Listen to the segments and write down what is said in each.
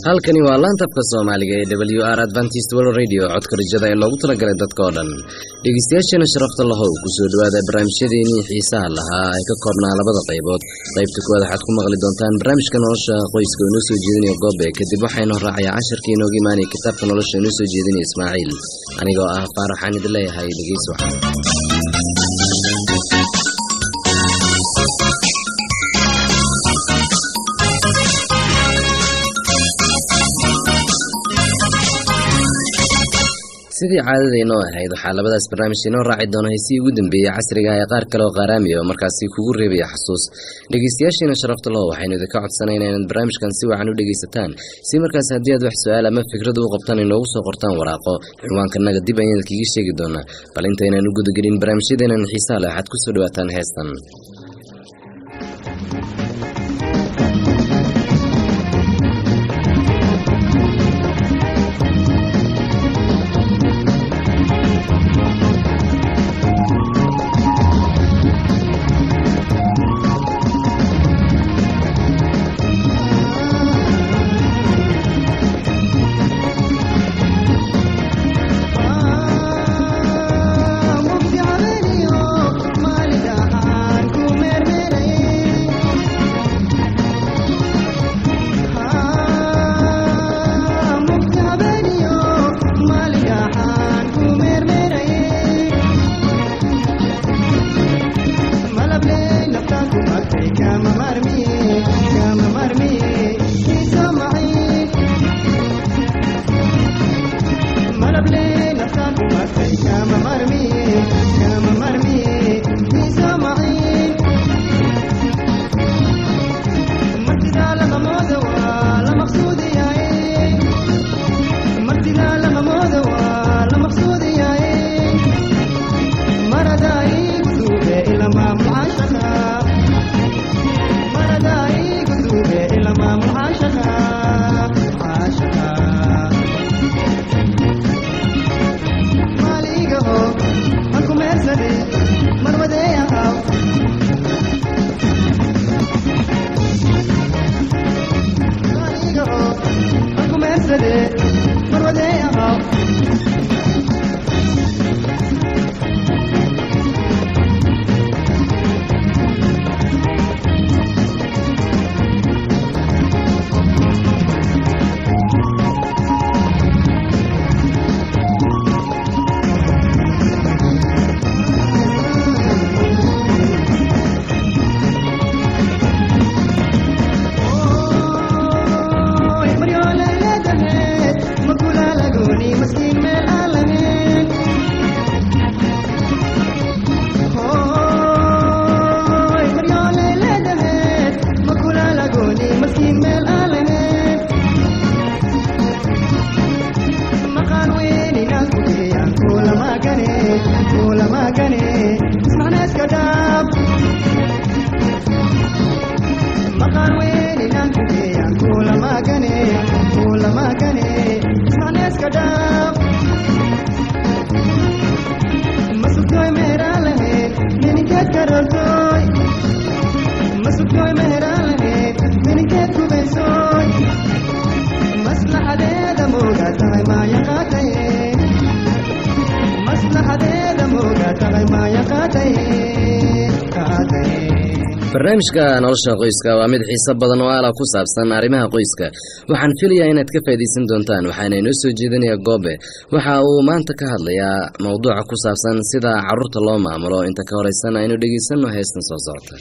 halkani waa laantafka soomaaliga ee w r adventist world radio codka rajada ee loogu talagalay dadka oo dhan dhegeystayaasheena sharafta lahow kusoo dhowaada barnaamijyadeenii xiisaha lahaa ay ka koobnaa labada qaybood qaybta kuwaad waxaad ku maqli doontaan barnaamijka nolosha qoyska oo inoo soo jeedinaya goobe kadib waxaynoo raacaya casharkii inooga imaanaya kitaabka nolosha inoo soo jeedinaya ismaaciil anigoo ah faaraxaan idin leeyahay dhegeys waxaan sidii caadadaynoo ahayd waxaa labadaas barnaamij inoo raaci doona heysii ugu dambeeyey casriga ee qaar kale oo qaaraamiya oo markaasi kugu reebaya xasuus dhegeystayaashiina sharafta laho waxaynu idinka codsanayna inaad barnaamijkan si wacan u dhegeysataan si markaas haddii aad wax su-aal ama fikrad u qabtaan inoogu soo qortaan waraaqo cinwaankanaga dib ayaan idinkaga sheegi doonaa bal intaynaan u gudagelin barnaamijyadeenan xiisaha leh waxaad kusoo dhawaataan heestan barnaamijka nolosha qoyska waa mid xiiso badan oo aala ku saabsan arrimaha qoyska waxaan filayaa inaad ka faa'iidaysan doontaan waxaana inoo soo jeedinaya goobe waxa uu maanta ka hadlayaa mowduuca ku saabsan sida carruurta loo maamulo inta ka horeysan aynu dhegeysanno heestan soo socota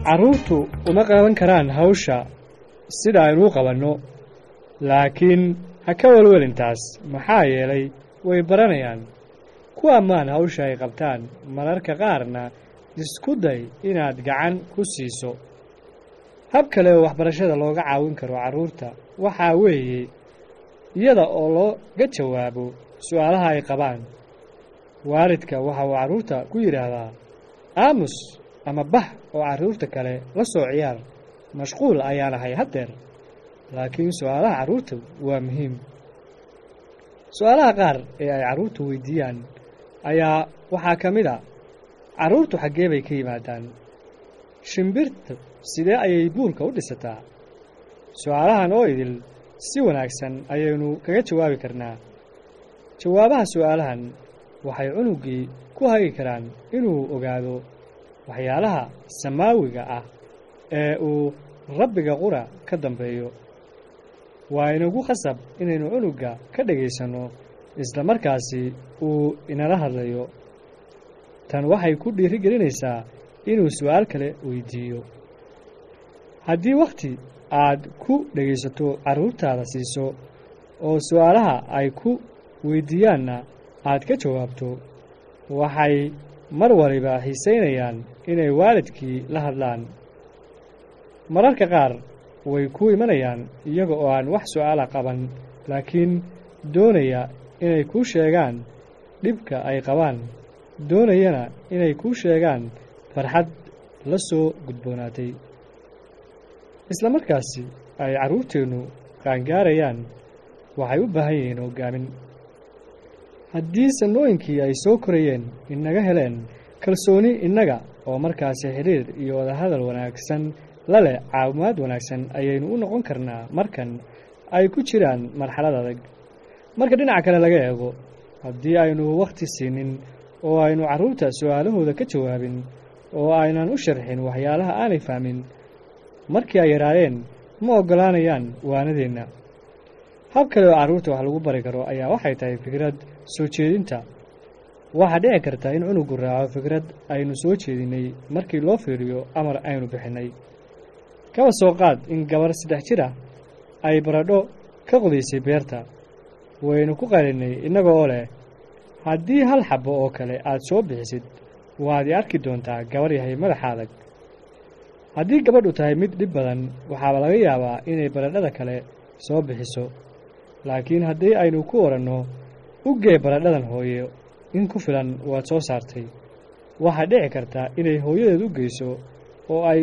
carruurtu uma qaban karaan hawsha sida aynuu qabanno laakiin ha ka welwelin taas maxaa yeelay way baranayaan ku ammaan hawsha ay qabtaan mararka qaarna isku day inaad gacan ku siiso hab kale oo waxbarashada looga caawin karo carruurta waxaa weeye iyada oo looga jawaabo su'aalaha ay qabaan waalidka waxa uu carruurta ku yidhaahdaa aamus ama bah oo carruurta kale la soo ciyaar mashquul ayaan ahay haddeer laakiin su'aalaha carruurta waa muhiim su'aalaha qaar ee ay carruurtu weydiiyaan ayaa waxaa ka mid a carruurtu xaggee bay ka yimaadaan shimbirta sidee ayay buulka u dhisataa su'aalahan oo idil si wanaagsan ayaynu kaga jawaabi karnaa jawaabaha su'aalahan waxay cunuggii ku hagi karaan inuu ogaado waxyaalaha samaawiga ah ee uu rabbiga qura ka dambeeyo waa inagu khasab inaynu cunugga ka dhegaysanno isla markaasi uu inala hadlayo tan waxay ku dhiirigelinaysaa inuu su'aal kale weydiiyo haddii wakhti aad ku dhegaysato carruurtaada siiso oo su'aalaha ay ku weydiiyaanna aad ka jawaabto waxay mar waliba xiisaynayaan inay waalidkii la hadlaan mararka qaar way ku imanayaan iyaga oo aan wax su'aala qaban laakiin doonaya inay kuu sheegaan dhibka ay qabaan doonayana inay kuu sheegaan farxad la soo gudboonaatay isla markaasi ay carruurteennu qaangaarayaan waxay u baahan yihiin hoggaamin haddii sannooyinkii ay soo korayeen inaga heleen kalsooni innaga oo markaasi xidhiir iyo wadahadal wanaagsan la leh caawimaad wanaagsan ayaynu u noqon karnaa markan ay ku jiraan marxalad adag marka dhinaca kale laga eego haddii aynu wakhti siinin oo aynu carruurta su'aalahooda ka jawaabin oo aynan u sharxin waxyaalaha aanay fahmin markii ay yaraadeen ma oggolaanayaan waanadeenna hab kale oo carruurta wax lagu bari karo ayaa waxay tahay fikrad soo jeedinta waxaa dhici karta in cunugu raaco fikrad aynu soo jeedinnay markii loo fiiriyo amar aynu bixinnay kaba soo qaad in gabar saddex jir ah ay baradho ka qodaysay beerta waynu ku qalinnay innaga oo leh haddii hal xabbo oo kale aad soo bixisid waad i arki doontaa gabar yahay madaxa adag haddii gabadhu tahay mid dhib badan waxaaba laga yaabaa inay baradhada kale soo bixiso laakiin haddii aynu ku odhanno u gee baradhadan hooyo in ku filan waad soo saartay waxaa dhici karta inay hooyadeed u geyso oo ay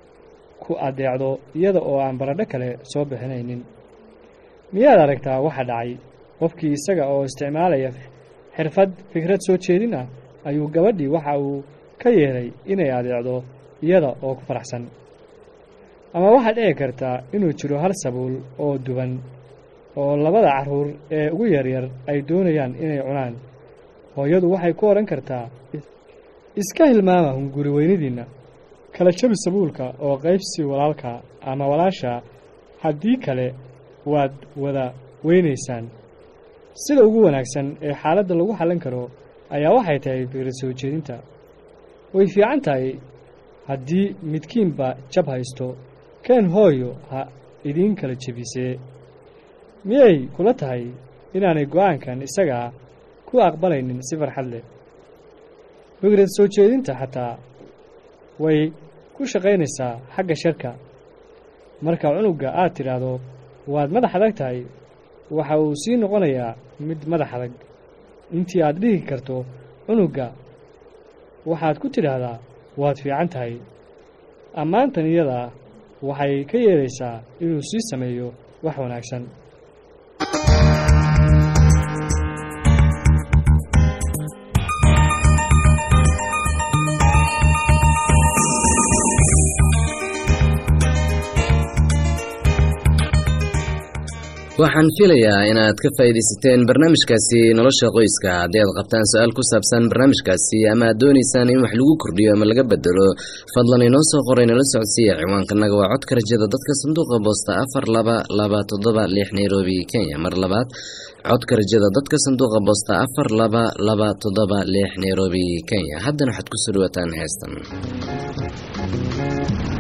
ku addeecdo iyada oo aan baradho kale soo bixinaynin miyaad aragtaa waxa dhacay qofkii isaga oo isticmaalaya xirfad fikrad soo jeedin ah ayuu gabadhii waxa uu ka yeelay inay adeecdo iyada oo ku faraxsan ama waxaa dhici karta inuu jiro hal sabuul oo duban oo labada carruur ee ugu yaryar ay doonayaan inay cunaan hooyadu waxay ku odhan kartaa iska hilmaama hunguri weynadiinna kala jabi sabuulka oo qaybsi walaalka ama walaasha haddii kale waad wada weynaysaan sida ugu wanaagsan ee xaaladda lagu xallin karo ayaa waxay tahay fikrad soo jeedinta way fiican tahay haddii midkiinba jab haysto keen hooyo ha idiin kala jebisee miyay kula tahay inaanay go'aankan isagaa ku aqbalaynin si farxad leh fikrad soo jeedinta xataa way ku shaqaynaysaa xagga sharka marka cunugga aad tidhaahdo waad madax adag tahay waxa uu sii noqonayaa mid madax adag intii aad dhihi karto cunugga waxaad ku tidhaahdaa waad fiican tahay ammaantan iyadaa waxay ka yeelaysaa inuu sii sameeyo wax wanaagsan waxaan filayaa inaad ka faa'iidaysateen barnaamijkaasi nolosha qoyska haddii aad qabtaan su-aal ku saabsan barnaamijkaasi ama aad doonaysaan in wax lagu kordhiyo ama laga bedelo fadlan inoo soo qoray nala socodsiiya ciwaankanaga waa codka rajada dadka sanduuqa boosta afar laba laba toddoba lix nairobi kenya mar labaad codka rajada dadka sanduuqa boosta afar laba laba toddoba lix nairobi kenya haddana waxaad kusoo dhawaataan heestan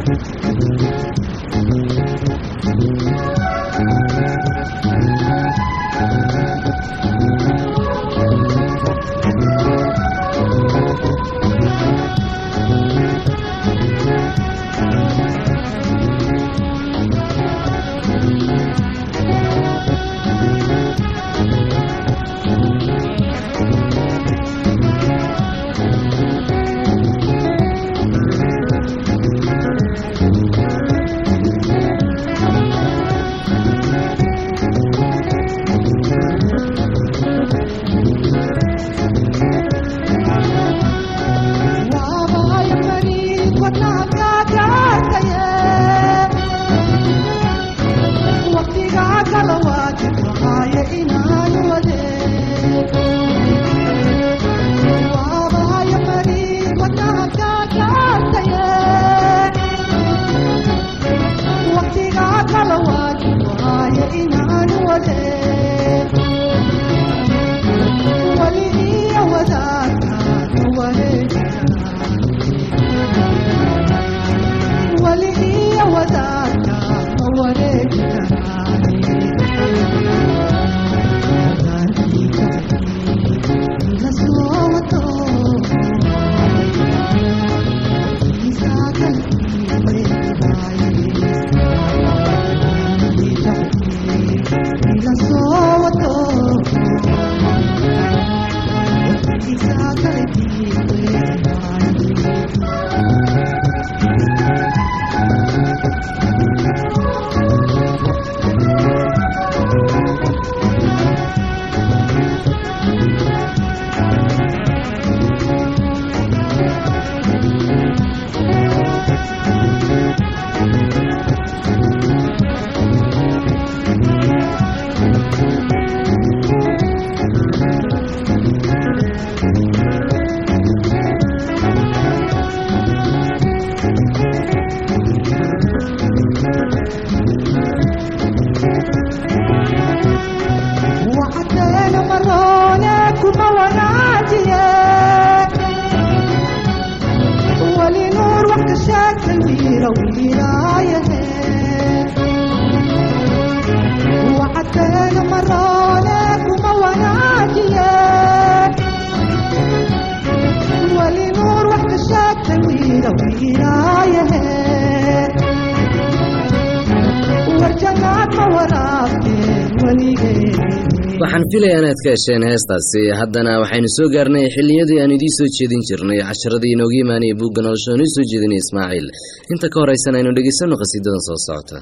waxaan filayaa inaad ka hesheen heestaasi haddana waxaynu soo gaarnay xilliyadii aan idiin soo jeedin jirnay casharadii inooga imaanaya buugga nolosha oo inoo soo jeedinaya ismaaciil inta ka horaysan aynu dhegaysanno qhasiidadan soo socota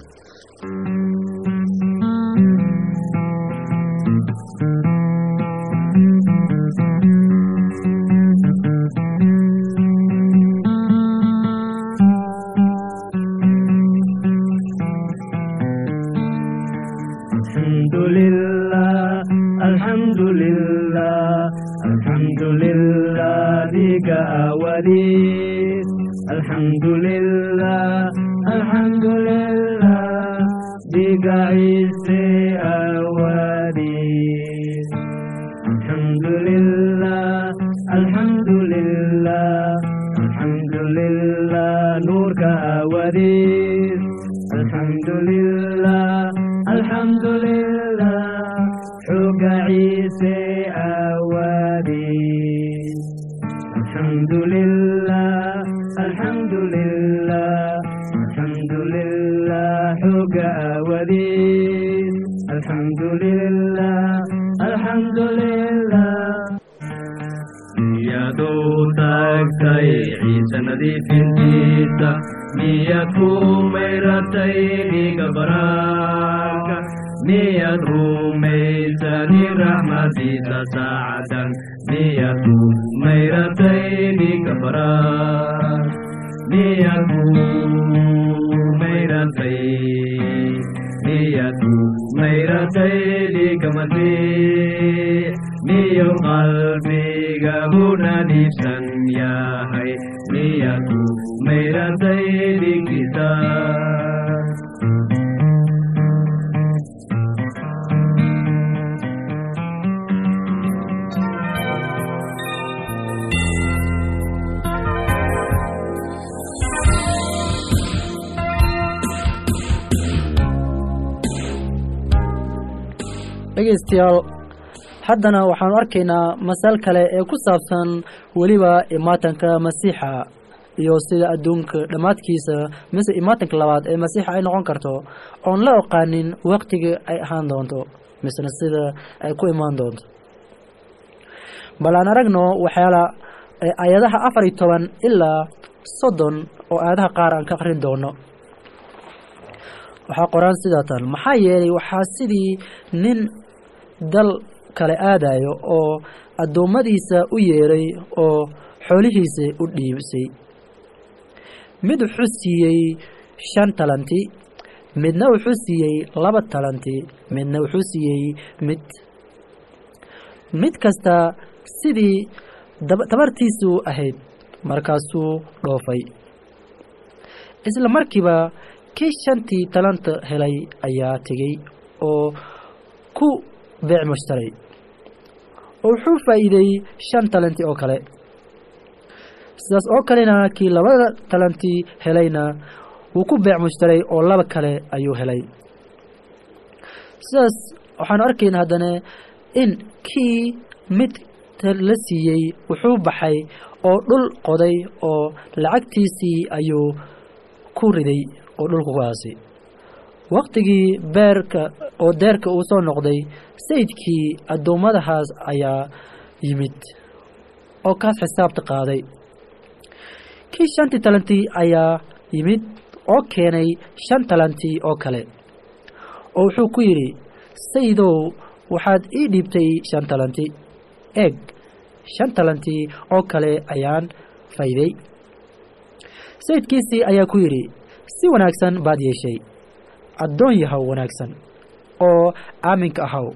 dhegaystayaal haddana waxaanu arkaynaa masal kale ee ku saabsan weliba imaatanka masiixa iyo sida adduunka dhammaadkiisa mise imaatanka labaad ee masiixa ay noqon karto oon la oqaanin waqtiga ay ahaan doonto misena sida ay ku imaan doonto bal aan aragno waxyaala ayadaha afar iyo toban ilaa soddon oo aayadaha qaar aan ka aqrin doono waxaa qoraan sidaa tan maxaa yeelay waxaa sidii nin dal kale aadayo oo addoommadiisa u yeeray oo xoolihiisa u dhiibsay mid wuxuu siiyey shan talanti midna wuxuu siiyey laba talanti midna wuxuu siiyey mid mid kasta sidii tabartiisu ahayd markaasuu dhoofay isla markiiba kii shantii talanta helay ayaa tegey oo ku beec mushtaray oo wuxuu faa'iideey shan talanti oo kale sidaas oo kalena kii labada talantii helayna wuu ku beec mushtaray oo laba kale ayuu helay sidaas waxaanu arkaynaa haddana in kii mid la siiyey wuxuu baxay oo dhul qoday oo lacagtiisii ayuu ku riday oo dhulka ku aasay waqtigii beerka oo deerka uu soo noqday sayidkii addoommadahaas ayaa yimid oo kaas xisaabta qaaday kii shantii talantii ayaa yimid oo keenay shan talantii oo kale oo wuxuu ku yidhi sayidow waxaad ii dhiibtay shan talanti eeg shan talantii oo kale ayaan fayday sayidkiisii ayaa ku yidhi si wanaagsan baad yeeshay addoon yahow wanaagsan oo aaminka ahaw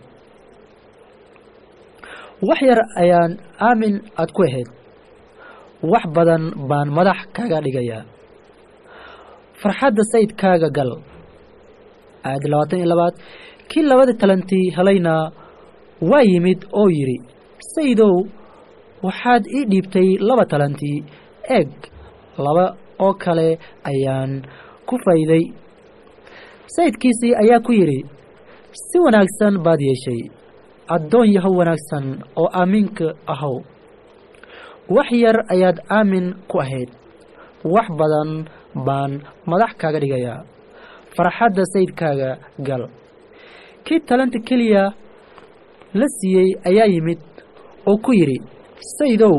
wax yar ayaan aamin aad ku ahayd wax badan baan madax kaga dhigayaa farxadda sayidkaaga gal aayadda labaatan iyo labaad kii labada talantii helayna waa yimid oo yidhi sayidow waxaad ii dhiibtay laba talantii eeg laba oo kale ayaan ku fayday sayidkiisii ayaa ku yidhi si wanaagsan baad yeeshay addoon yahow wanaagsan oo aaminka ahow wax yar ayaad aamin ku ahayd wax badan baan madax kaaga dhigayaa farxadda sayidkaaga gal kii talanta keliya la siiyey ayaa yimid oo ku yidhi sayidow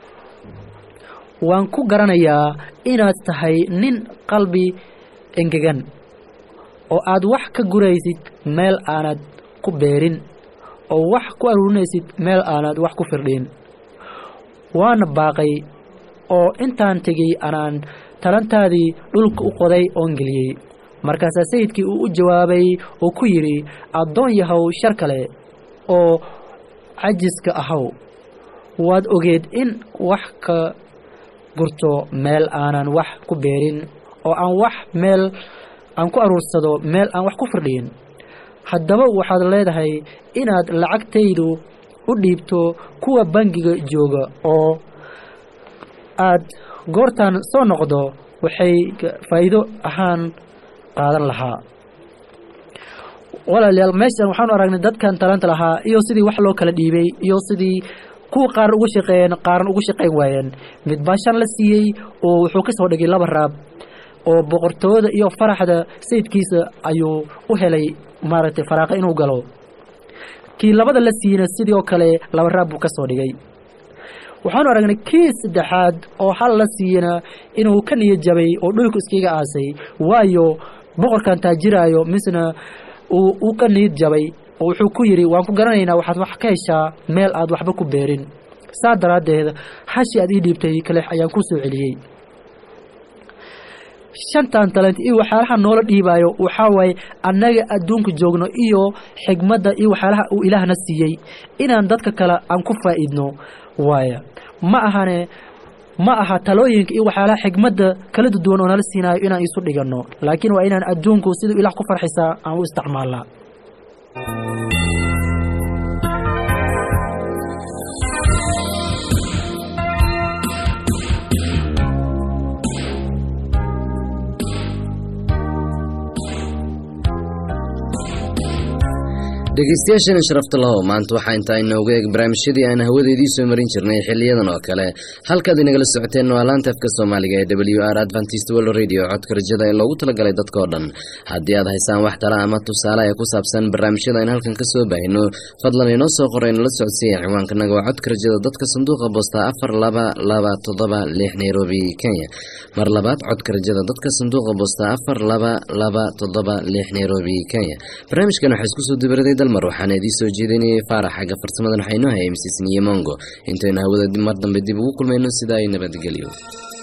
waan ku garanayaa inaad tahay nin qalbi engegan oo aad wax ka guraysid meel aanad ku beerin oo wax ku aruurinaysid meel aanad wax ku firdhin waana baaqay oo intaan tegey anaan talantaadii dhulka u qoday oon geliyey markaasaa sayidkii uu u jawaabay oo ku yidhi addoon yahow shar kale oo cajiska ahaw waad ogeed in wax ka gurto meel aanan wax ku beerin oo aan wax meel aan ku aruursado meel aan wax ku firdhiyin haddaba waxaad leedahay inaad lacagtaydu u dhiibto kuwa bangiga jooga oo aad goortaan soo noqdo waxay faa'iido ahaan qaadan lahaa walaalayaal meeshan waxaanu aragnay dadkan talanta lahaa iyo sidii wax loo kala dhiibay iyo sidii kuwa qaar uga shaqeeyeen qaarna uga shaqayn waayeen mid baa shan la siiyey oo wuxuu ka soo dhigay laba raab oo boqortooyada iyo faraxda sayidkiisa ayuu u helay maaragtay faraaqa inuu galo kii labada la siiyeyna sidii oo kale laba raab buu ka soo dhigay waxaanu aragnay kii saddexaad oo hal la siiyena inuu ka niyad jabay oo dhulku iskaga aasay waayo boqorkan taajiraayo misna uu ka niyad jabay oo wuxuu ku yidhi waan ku garanaynaa waxaad wax ka heshaa meel aad waxba ku beerin saa daraaddeed hashi aad ii dhiibtay kaleex ayaan ku soo celiyey shantan talent iyo waxyaalaha noola dhiibaayo waxaa waaye annaga adduunka joogno iyo xigmadda iyo waxyaalaha uu ilaahna siiyey inaan dadka kale aan ku faa'iidno waaya ma ahane ma aha talooyinka iyo waxyaalaha xigmadda kala duwan oo nala siinaayo inaan isu dhiganno laakiin waa inaan adduunku siduu ilaah ku farxisaa aan u isticmaalnaa dhegeystayaashana sharafta lahow maanta waxaa intaa inoogu eeg barnaamijyadii aan hawadeedii soo marin jirnay xiliyadan oo kale halkaad inagala socoteen waa laanta afka soomaaliga ee w r adventist world radio codka rajada ee loogu talagalay dadkao dhan haddii aad haysaan wax tala ama tusaale ee ku saabsan barnaamijyada aan halkan ka soo baahino fadlan inoo soo qoray nala socodsiiya ciwaankanaga waa codka rajada dadka sanduuqa boosta afar laba laba toddoba lix nairobi kenya mar labaad codka rajada dadka sanduuqa boosta afar laba laba toddoba lix nairobi kenya barnaamijkan waxaa isku soo dibaraday dalmar waxaana idiin soo jeedinayay faarax xagga farsamadan waxaa inoo hayay mrs niyo mongo intaynu hawada mar dambe dib ugu kulmayno sidaa ay nabadgelyo